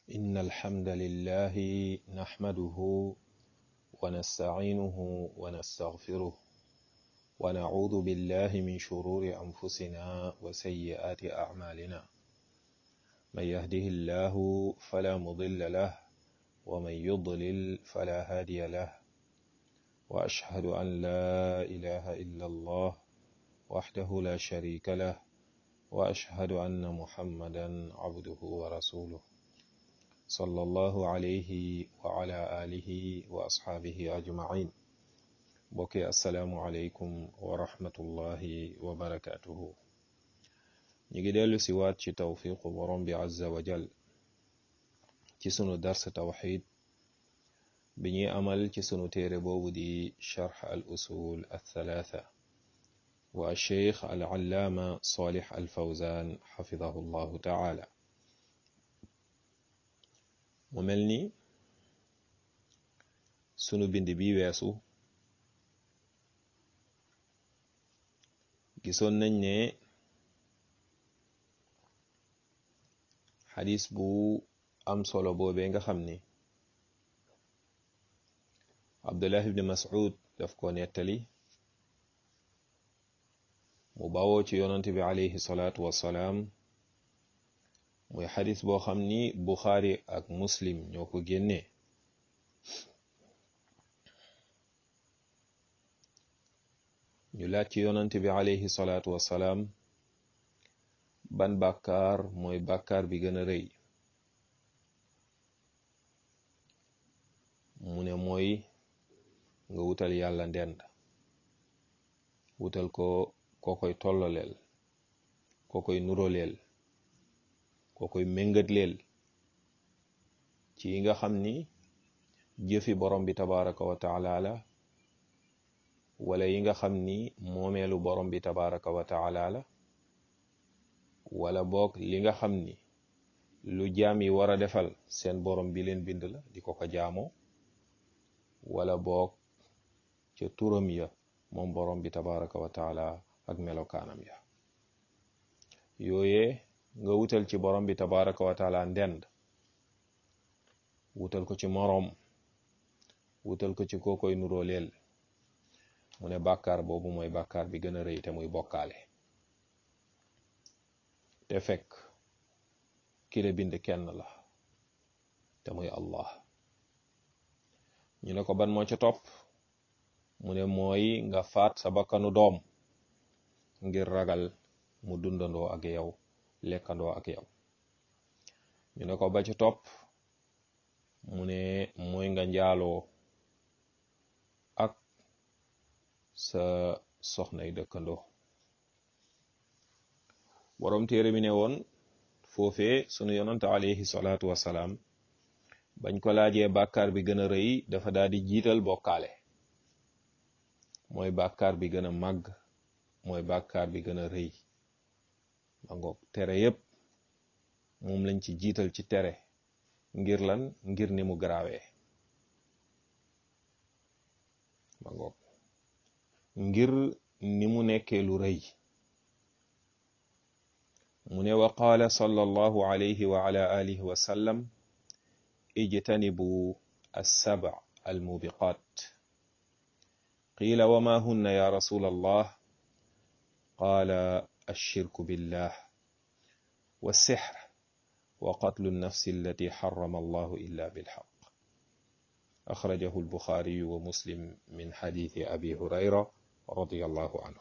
إن الحمد لله نحمده ونستعينه ونستغفره ونعوذ بالله من شرور أنفسنا وسيئات أعمالنا من يهده الله فلا مضل له ومن يضلل فلا هادي له وأشهد أن لا إله إلا الله وحده لا شريك له وأشهد أن محمدا عبده ورسوله صلى الله عليه وعلى آله وأصحابه أجمعين بوكي السلام عليكم ورحمة الله وبركاته نيجي ديلو سيوات ci tawfiqu borom bi azza wa jal ci sunu dars tawxid bi ñuy amal ci sunu téere boobu di charx al usul althalatha wa alcheikh al allaama salih al fawzan xafidahu llahu taala mu mel ni sunu bind bi weesu gisoon nañ ne xadis bu am solo boobee nga xam ni abdullah ibni mas'ud daf ko nettali mu bawoo ci yonante bi alayhi salaatu wassalaam muy xadis boo xam ni buxaari ak muslim ñoo ko génnee ñu laaj ci yonante bi alayhi salaatu wassalaam ban bàkkaar mooy bàkkaar bi gën a rëy mu ne mooy nga wutal yàlla ndend wutal ko koo koy tolloleel koo koy nuroleel koo koy méngatleel ci yi nga xam ni jëfi borom bi tabaraka wa taala la wala yi nga xam ni moomeelu borom bi tabaraka wa taala la wala boog li nga xam ni lu jaam yi war a defal seen borom bi leen bind la di ko ko jaamoo wala boog ca turam ya moom borom bi tabaraka wa taala ak melokaanam ya yooye nga wutal ci borom bi tabaraka wa taala ndend wutal ko ci moroom wutal ko ci kookoy nuroo leel mu ne bàkkaar boobu mooy bàkkaar bi gën a rëy te muy bokkaale te fekk ki la bind kenn la te muy allah ñu ne ko ban moo ca topp mu ne mooy nga faat sa bakkanu doom ngir ragal mu dundandoo ak yow lekkandoo ak yow ñu ne ko ba ca topp mu ne mooy nga njaaloo ak sa soxnay dëkkandoo borom téere bi ne woon foofee sunu yonante alayhi salaatu wasalaam bañ ko laajee bàkkaar bi gën a rëy dafa daal di jiital bokkaale mooy bàkkaar bi gën a màgg mooy bàkkaar bi gën a rëy ma ngoog tere yépp moom lañ ci jiital ci tere ngir lan ngir ni mu garaawee ma ngoog ngir ni mu nekkee lu rëy mu ne wa qaala sallallahu alayhi wa ala alihi wa sallam ijtanibu assaba almubiqat qila wa ma hunna ya rasul allah qala الشرك بالله والسحر وقتل النفس التي حرم الله إلا بالحق أخرجه البخاري ومسلم من حديث أبي هريرة رضي الله عنه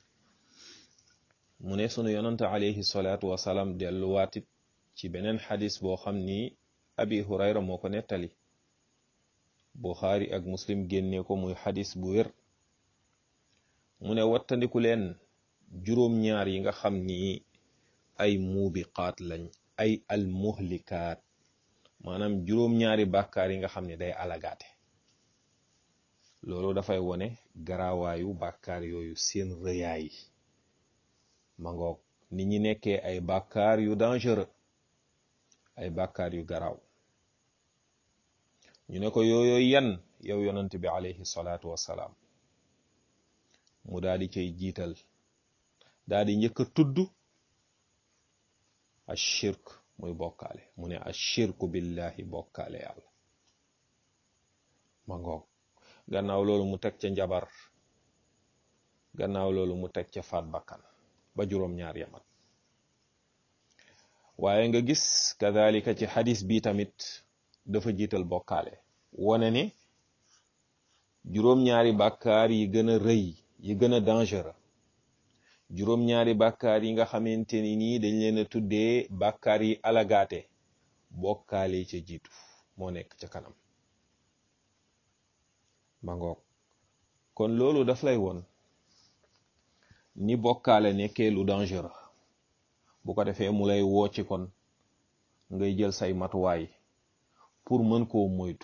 mu ne sunu yonante alayhi salaatu wasalaam delluwaatit ci beneen xadis boo xam ni abi hurayra moo ko nettali buxaari ak muslim génne ko muy xadis bu wér mu ne wattandiku leen juróom-ñaar yi nga xam ni ay muubiqaat lañ ay almuhlikaat maanaam juróom-ñaari bàkkaar yi nga xam ne day alagaate loolu dafay wone garaawaayu bàkkaar yooyu seen rëyaay ma ngoog ni ñi nekkee ay bàkkaar yu dangereux ay bàkkaar yu garaaw ñu ne ko yooyu yan yow yonent bi alayhi salaatu wassalaam mu daal di cay jiital daal di njëkk a tudd ashirk muy bokkaale mu ne ashirku billahi bokkaale yàlla ma ngoog gannaaw loolu mu teg ca njabar gannaaw loolu mu teg ca faat bakkan ba juróom-ñaar yamat waaye nga gis kadhalika ci xadis bi tamit dafa jiital bokkaale wane ne juróom-ñaari bàkkaar yi gën a rëy yi gën a dangereux juróom-ñaari bàkkaar yi nga xamante ni nii dañ leen a tuddee bàkkaar yi alagaate bokkaale ca jiitu moo nekk ca kanam ma ngoog kon loolu daf lay woon ni bokkaale nekkee lu dangereux bu ko defee mu lay woo ci kon ngay jël say matuwaay pour mën koo moytu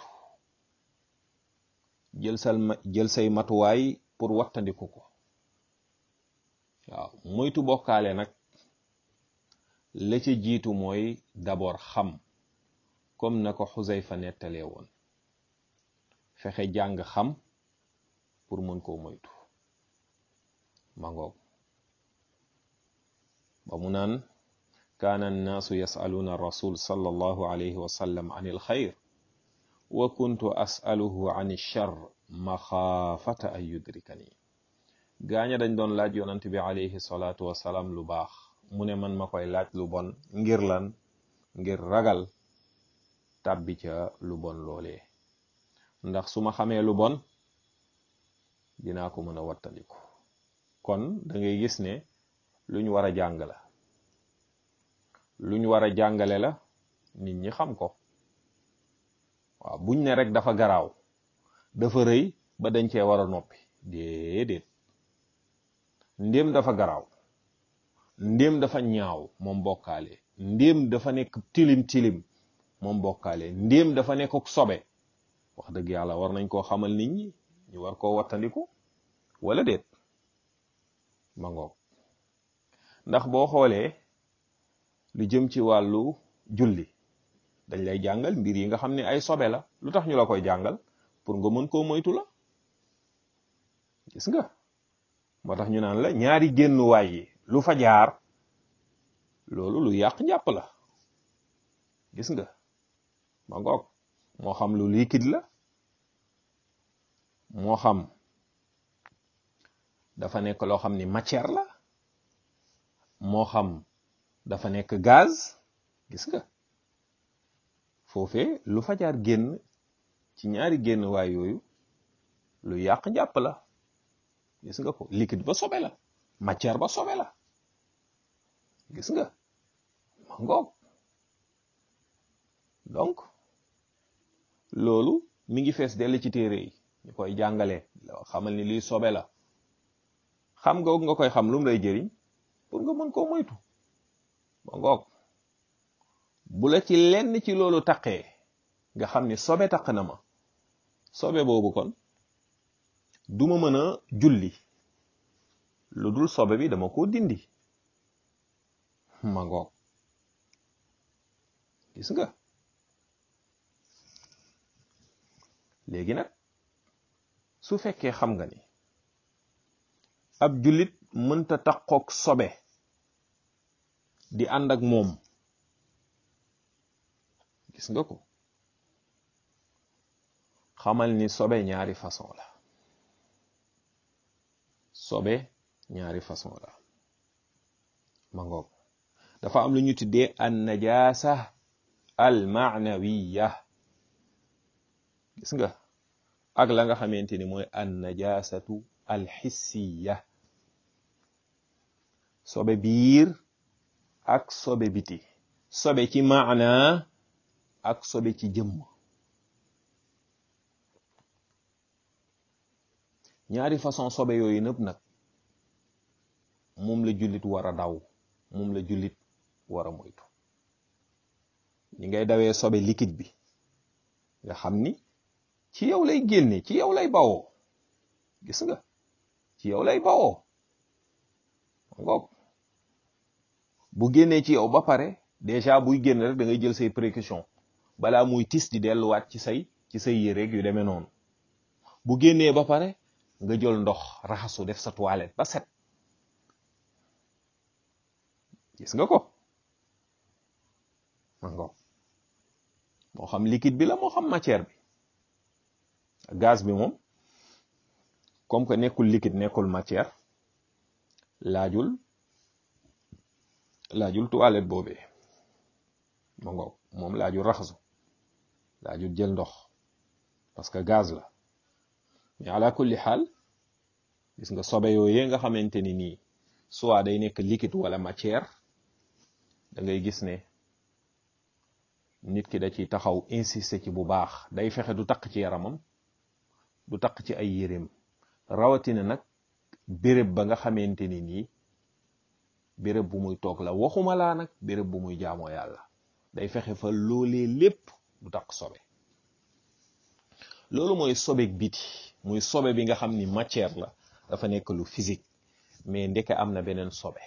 jël sal jël say matuwaay pour wattandiku ko waaw moytu bokkaale nag la ca jiitu mooy d'abord xam comme na ko Xuzayfa nettalee woon fexe jàng xam pour mën koo moytu ma ngoog ba mu naan kaana annaasu yasaluuna rasul sallallahu alayhi wa sallam an il xayr wa kuntu asaluhu an ilchar maxaafata an yudrikani gaaña dañ doon laaj yonant bi alayhi salaatu wasalaam lu baax mu ne man ma koy laaj lu bon ngir lan ngir ragal tàbbi ca lu bon loolee ndax su ma xamee lu bon dinaa ko mën a wattandiku kon da ngay gis ne luñ war a jàng la luñ war a jàngale la nit ñi xam ko waaw buñ ne rek dafa garaaw dafa rëy ba dañ cee war a noppi déedéet ndéem dafa garaaw ndéem dafa ñaaw moom bokkaale ndéem dafa nekk tilim tilim moom bokkaale ndéem dafa nekk sobe wax dëgg yàlla war nañ koo xamal nit ñi ñu war koo wattandiku wala déet ma ngoog ndax boo xoolee lu jëm ci wàllu julli dañ lay jàngal mbir yi nga xam ne ay sobe la lu tax ñu la koy jàngal pour nga mën koo moytu la gis nga moo tax ñu naan la ñaari génnuwaay yi lu fa jaar loolu lu yàq njàpp la gis nga ma ngoog moo xam lu liquide la moo xam dafa nekk loo xam ni matière la moo xam dafa nekk gaz gis nga foofee lu fa jaar génn ci ñaari génn waay yooyu lu yàq njàpp la gis nga ko liquide ba sobe la matière ba sobe la gis nga ma ngoog donc loolu mi ngi fees dell ci téere yi ñu koy jàngale xamal ni lii sobe la xam nga nga koy xam lu mu lay jëriñ pour nga mën koo moytu ba ngoog bu la ci lenn ci loolu taqee nga xam ni sobe taq na ma sobe boobu kon duma mën a julli lu dul sobe bi dama ko dindi ma ngoog gis nga léegi nag su fekkee xam nga ni ab jullit mënta taqoog sobe di ànd ak moom gis nga ko xamal ni sobe ñaari façon la sobe ñaari façon la ma ngoog dafa am lu ñu tuddee an najasa al maanawiya gis nga ak la nga xamante ni mooy an najasatu al xissiya sobe biir ak sobe biti sobe ci maana ak sobe ci jëmm ñaari façon sobe yooyu nëpp nag moom la jullit war a daw moom la jullit war a moytu ñi ngay dawee sobe liquide bi nga xam ni ci yow lay génne ci yow lay bawoo gis nga ci yow lay bawoo ngoog bu génnee ci yow ba pare déjà buy génn rek da ngay jël say précaution balaa muy tis di delluwaat ci say ci say yéreeg yu demee noonu bu génnee ba pare nga jël ndox raxasu def sa toilette ba set gis nga ko ma ngoog moo xam liquide bi la moo xam matière bi gaz bi moom comme que nekkul liquide nekkul matière laajul laajul toilette boobee ma ngoog moom laajul raxasu laajul jël ndox parce que gaz la mais ala kulli xaal gis nga sobe yooyee nga xamante ni nii soit day nekk liquide wala matière da ngay gis ne nit ki da ciy taxaw insister ci bu baax day fexe du takk ci yaramam du takk ci ay yéreem rawatina nag béréb ba nga xamante ni nii béréb bu muy toog la waxuma laa nag béréb bu muy jaamoo yàlla day fexe fa loolee lépp du takk sobe loolu mooy sobeek biti muy sobe bi nga xam ni matière la dafa nekk lu physique mais ndeke am na beneen sobe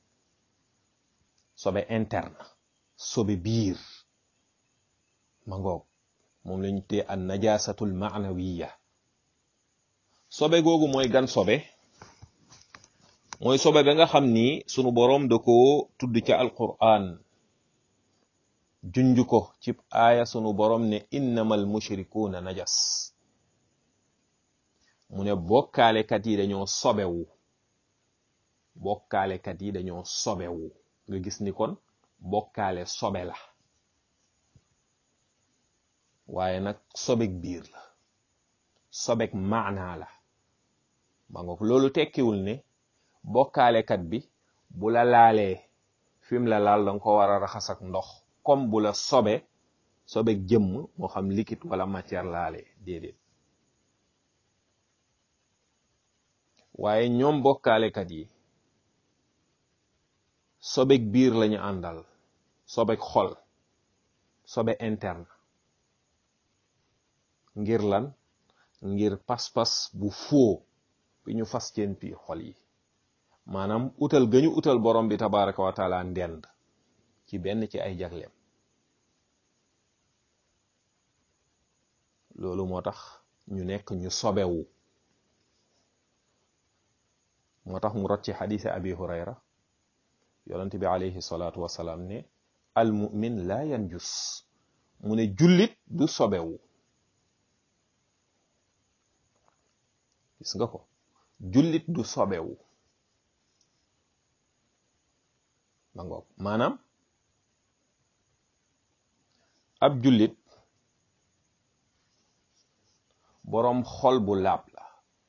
sobe interne sobe biir ma ngoog moom lañu tee an najasatul maanawiya sobe googu mooy gan sobe mooy sobe ba nga xam ni sunu boroom da ko tudd ca alquran junj ko ci aaya sunu boroom ne innamal mushrikuuna najas mu ne bokkaalekat yi dañoo sobewu bokkaalekat yi dañoo sobewu nga gis ni kon bokkaale sobe la waaye nag sobek biir la sobek maanaa la ma nga loolu tekkiwul ne bokkaalekat bi bu la laalee fim la laal danga ko war a raxas ak ndox comme bu la sobe sobek jëmm moo xam liquide wala matière laalee déedéet waaye ñoom bokkaalekat yi sobek biir lañu àndal sobek xol sobe interne ngir lan ngir pas-pas bu foo bi ñu fas ceen pi xol yi maanaam utal gañu utal borom bi tabaraka wa taala ndend ci benn ci ay jagleem loolu moo tax ñu nekk ñu sobewu moo tax mu rot ci xadise abi hurayra yonent bi alayhi salaatu wasalaam ne al mu'min la yanjus mu ne jullit du sobewu gis nga ko jullit du sobewu ma ngoog maanaam ab jullit boroom xol bu laab la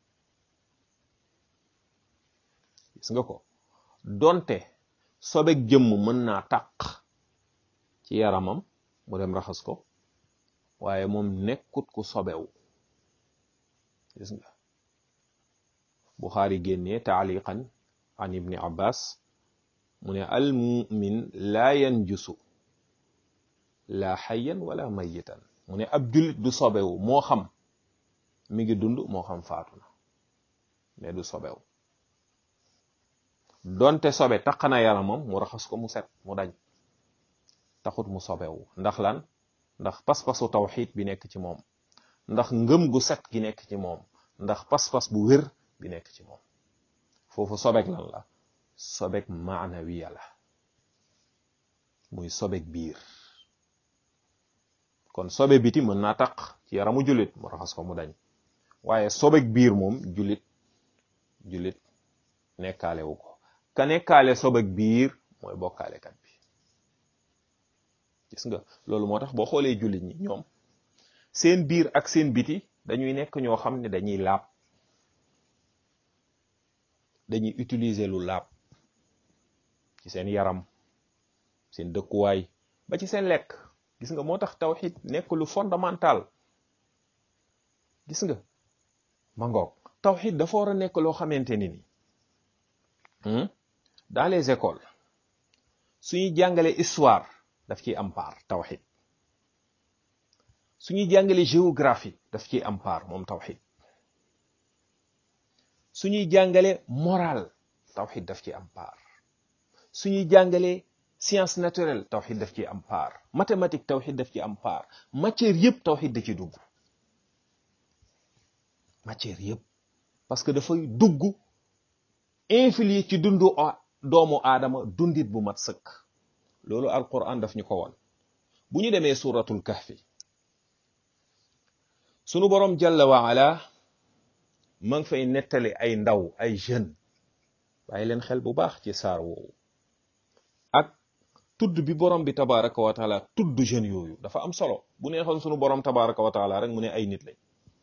gis nga ko donte sobek jëmm mën naa taq ci yaramam mu dem raxas ko waaye moom nekkut ku sobewu gis nga Buxaari génnee taaliqan an ibni abbas mu ne al mumin laa yanjusu laa xayyan wala mayitan mu ne ab jullit du sobewu moo xam mi ngi dund moo xam faatu na mais du sobewu donte sobe taq na yaramam mu raxas ko mu set mu dañ taxut mu sobewu ndax lan ndax pas-pasu tawxid bi nekk ci moom ndax ngëm gu set gi nekk ci moom ndax pas-pas bu wér bi nekk ci moom foofu sobek lan la sobek maanawiya la muy sobek biir kon sobe biti mën naa taq ci yaramu jullit mu raxas ko mu dañ waaye sobek biir moom jullit jullit nekkaale wu ko ka nekkaale sobek biir mooy bokkaalekat bi gis nga loolu moo tax boo xoolee jullit ñi ñoom seen biir ak seen biti dañuy nekk ñoo xam ne dañuy laab dañuy utiliser lu laab ci seen yaram seen dëkkuwaay ba ci seen lekk gis nga moo tax tawxid nekk lu fondamental gis nga ma ngoog tawxid dafa war a nekk loo xamante ni ni dans les écoles suñuy jàngale histoire daf ciy am part tawxid suñuy jàngale géographie daf ciy am part moom tawxid suñuy jàngale moral tawxid daf ci am part suñuy jàngale science naturelle tawxid daf ci am part mathématique tawxid daf ci am part matière yëpp tawxid da ci dugg matière yëpp parce que dafay dugg infilier ci dundu doomu aadama dundit bu mat sëkk loolu alquran daf ñu ko won bu ñu demee suratul kahfi sunu borom jalla wa ala ma ngi fay nettali ay ndaw ay jeune bàyyi leen xel bu baax ci saar woowu ak tudd bi borom bi tabaraka wa taala tudd jeunes yooyu dafa am solo bu neexoon sunu borom tabaraka wa taala rek mu ne ay nit lañ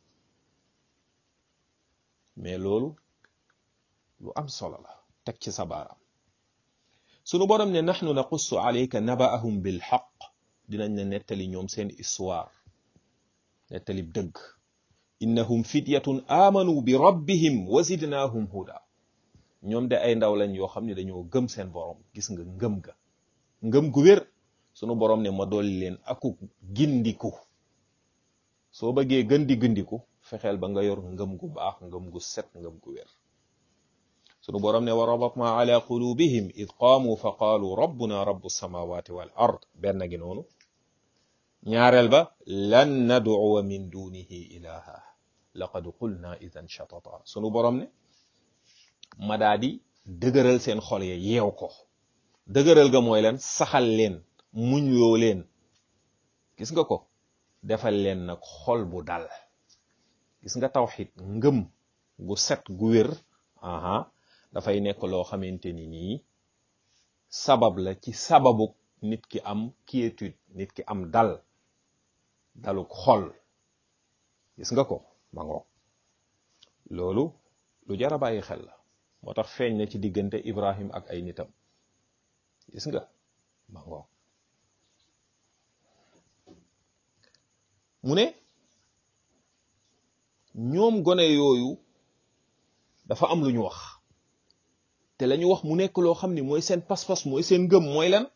mais loolu lu am solo la teg ci sa baaraam sunu borom ne nahnu naqussu alayka nabaahum bil haqq dinañ ne nettali ñoom seen histoire nettali dëgg innahum fityatun amanu bi rabbihim wa zidnahum huda ñoom de ay ndaw lañ yoo xam ne dañoo gëm seen borom gis nga ngëm ga ngëm gu wér sunu borom ne ma dolli leen aku gindiku soo bëggee gën di gindiku fexeel ba nga yor ngëm gu baax ngëm gu set ngëm gu wér sunu borom ne wa rabatna ala qulubihim id qaamu fa qaalu rabbuna rabbu samawati wal ard benn gi noonu ñaareel ba lan nad'uwa min dunihi ilaha laqad qulna idan shatata sunu borom ne ma daa di dëgëral seen xol ya yeew ko dëgëral ga mooy leen saxal leen muñ loo leen gis nga ko defal leen nag xol bu dal gis nga tawxid ngëm gu set gu wér aha dafay nekk loo xamante ni nii sabab la ci sababu nit ki am quiétude nit ki am dal daluk xol gis nga ko ma ngoog loolu lu jar a bàyyi xel la moo tax feeñ na ci diggante Ibrahim ak ay nitam gis nga ma ngoog mu ne ñoom gone yooyu dafa am lu ñu wax te la ñu wax mu nekk loo xam ni mooy seen pas-pas mooy seen ngëm mooy lan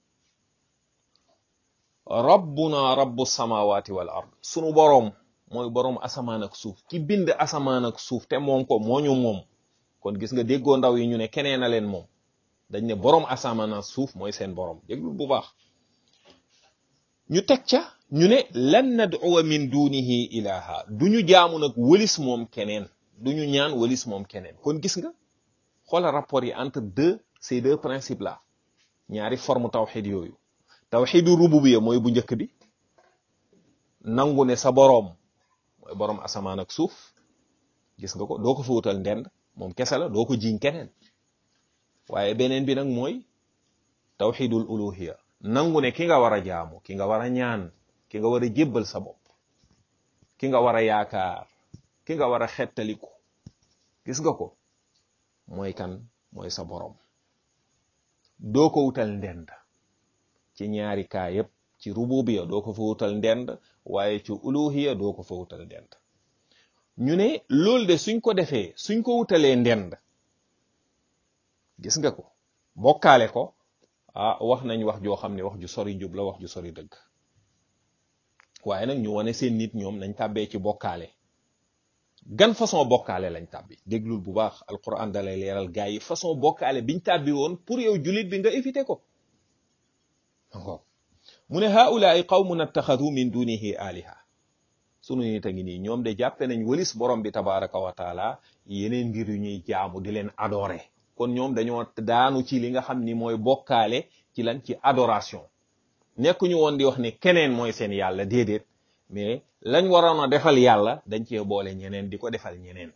rabbuna rabbu samawati wal ard sunu boroom mooy boroom asamaan ak suuf ki bind asamaan ak suuf te moom ko moo ñu moom kon gis nga déggoo ndaw yi ñu ne keneen a leen moom dañ ne boroom asamaan ak suuf mooy seen boroom déglul bu baax ñu teg ca ñu ne lan nad'uwa min dunihi ilaha du ñu jaamu nag wëlis moom keneen du ñu ñaan wëlis moom keneen kon gis nga xoola rapport yi entre deux ces deux principes là ñaari forme tawxid yooyu tawxidu rububiya mooy bu njëkk bi nangu ne sa boroom mooy boroom asamaan ak suuf gis nga ko doo ko fa wutal ndend moom kese la doo ko jiñ keneen waaye beneen bi nag mooy tawxidul uluhiya nangu ne ki nga war a jaamu ki nga war a ñaan ki nga war a jébbal sa bopp ki nga war a yaakaar ki nga war a xettaliku gis nga ko mooy kan mooy sa boroom doo ko wutal ndend ci ñaari kaa yépp ci rububiya doo ko fa wutal ndend waaye ci uluhiya doo ko fa wutal ndend ñu ne loolu de suñ ko defee suñ ko wutalee ndend gis nga ko bokkaale ko ah wax nañ wax joo xam ne wax ju sori njub la wax ju sori dëgg waaye nag ñu wane seen nit ñoom nañ tàbbee ci bokkaale gan façon bokkaale lañ tàbbi déglul bu baax alquran dalay leeral gaa yi façon bokkaale biñ tàbbi woon pour yow julit bi nga éviter ko mu ne haulaai qawmun attaxadu min dunihi aliha sunu nit a ngi nii ñoom de jàppe nañ walis borom bi tabaraka wa taala yeneen mbir yu ñuy jaamu di leen adorer kon ñoom dañoo daanu ci li nga xam ni mooy bokkaale ci lan ci adoration nekkuñu woon di wax ne keneen mooy seen yàlla déedéet mais lañ waroon a defal yàlla dañ cee boole ñeneen di ko defal ñeneen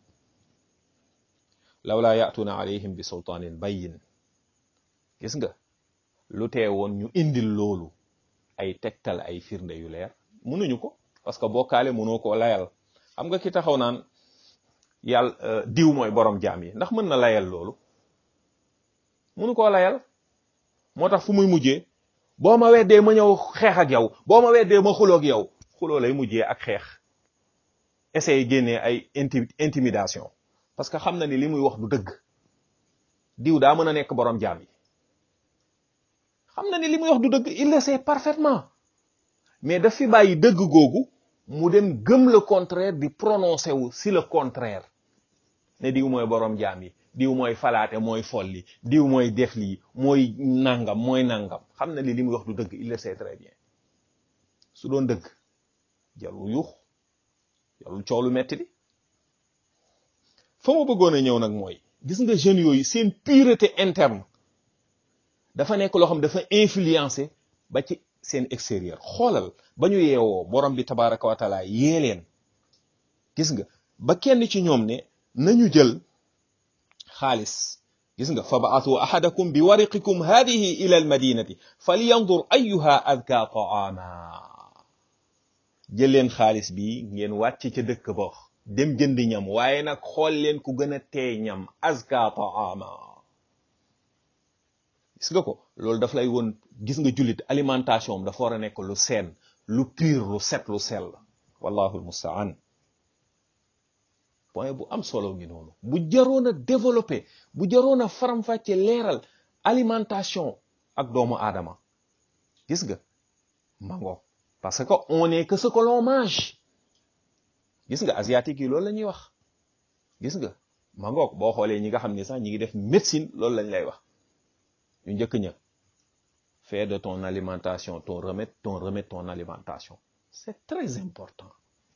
lawlaa ya'tuuna alayhim bi sultaanin bayyin gis nga lu tee woon ñu indil loolu ay tegtal ay firnde yu leer mënuñu ko parce que bokkaale mënoo koo layal xam nga ki taxaw naan yàlla diw mooy borom jaam yi ndax mën na layal loolu mënu koo layal moo tax fu muy mujjee boo ma weddee ma ñëw xeex ak yow boo ma weddee ma xuloo ak yow xuloo lay mujjee ak xeex essayer génnee ay inti intimidation parce que xam na ni li muy wax du dëgg diw daa mën a nekk borom jaam yi xam na ni li muy wax du dëgg il le sait parfaitement mais daf fi bàyyi dëgg googu mu dem gëm le contraire di prononcé wu si le contraire ne diw mooy borom jaam yi diw mooy falaate mooy folli diw mooy def lii mooy nangam mooy nangam xam na ni li muy wax du dëgg il le sait très bien su doon dëgg jarul yuux jarul coow lu metti di fa ma bëggoon a ñëw nag mooy gis nga jeunes yooyu seen pureté interne dafa nekk loo xam dafa influencé ba ci seen extérieur xoolal ba ñu yeewoo borom bi tabaraka wa taala yee leen gis nga ba kenn ci ñoom ne nañu jël xaalis gis nga fa baatu ahadakum bi wariqikum hadihi ila al madinati falyandur ayuha adka taama jël leen xaalis bi ngeen wàcc ca dëkk ba dem jënd ñam waaye nag xool leen ku gën a teey ñam azka taama gis nga ko loolu daf lay woon gis nga jullit alimentation dafa war a nekk lu seen lu pur lu set lu sell wallahu almustaan point bu am solo ngi noonu bu jaroon a développé bu jaroon a faram-fàcce leeral alimentation ak doomu aadama gis nga mango parce que on est que ce que l'on mange gis nga asiatique yi loolu la ñuy wax gis nga mangoog boo xoolee ñi nga xam ne sax ñi ngi def médecine loolu lañ lay wax ñu njëkk ña fais de ton alimentation ton remède ton remède ton alimentation c'est très important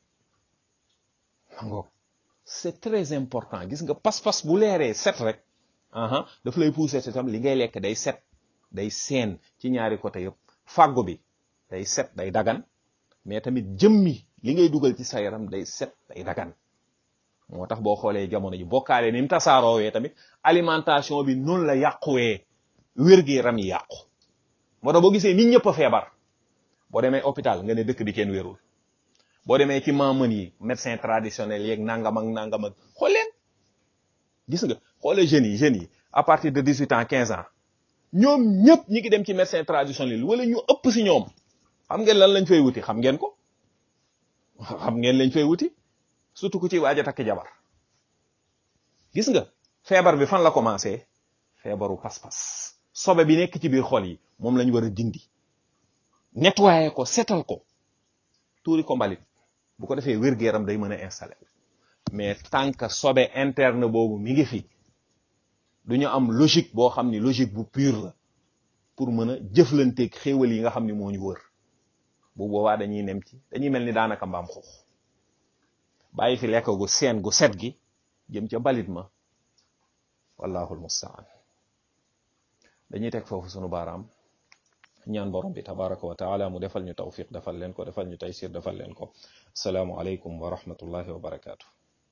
mangoog c'est très important gis nga pas-pas bu leeree set rek aha daf lay pousser tam li ngay lekk day set day seen ci ñaari côté yëpp fàggu bi day set day dagan mais tamit jëmmi li ngay dugal ci sa yaram day set day dagan moo tax boo xoolee jamono ji bokkaale ni mu tasaaroowee tamit alimentation bi noonu la yàquwee wér-gi-yaram yi yàqu moo tax boo gisee nit ñëpp a feebar boo demee hôpital nga ne dëkk bi kenn wérul boo demee ci maamën yi médecin traditionnel yeeg nangam ak nangam ak xool leen gis nga xoolee jeunes yi jeunes yi à partir de dix huit ans quinze ans ñoom ñëpp ñi ngi dem ci médecin traditionnel wala ñu ëpp si ñoom xam ngeen lan lañ fay wuti xam ngeen ko xam ngeen lañ fay wuti surtout ku ci waaj a takk jabar gis nga feebar bi fan la commencé feebaru pas-pas sobe bi nekk ci biir xol yi moom lañ war a dindi nettoyer ko setal ko tuuri ko mbalit bu ko defee wér-gu-yaram day mën a installé mais tant que sobe interne boobu mi ngi fi du ñu am logique boo xam ni logique bu pure la pour mën a jëflanteeg xéewal yi nga xam ni moo ñu wër bu boobaa dañuy nem ci dañuy mel ni daanaka mbaam xuux bàyyi fi lekk gu seen gu set gi jëm ca mbalit ma wallahu almustaan dañuy teg foofu sunu baaraam ñaan borom bi tabaraka wa taala mu defal ñu tawfiq defal leen ko defal ñu taysir defal leen ko asalaamu aleykum wa rahmatullahi wa barakaatu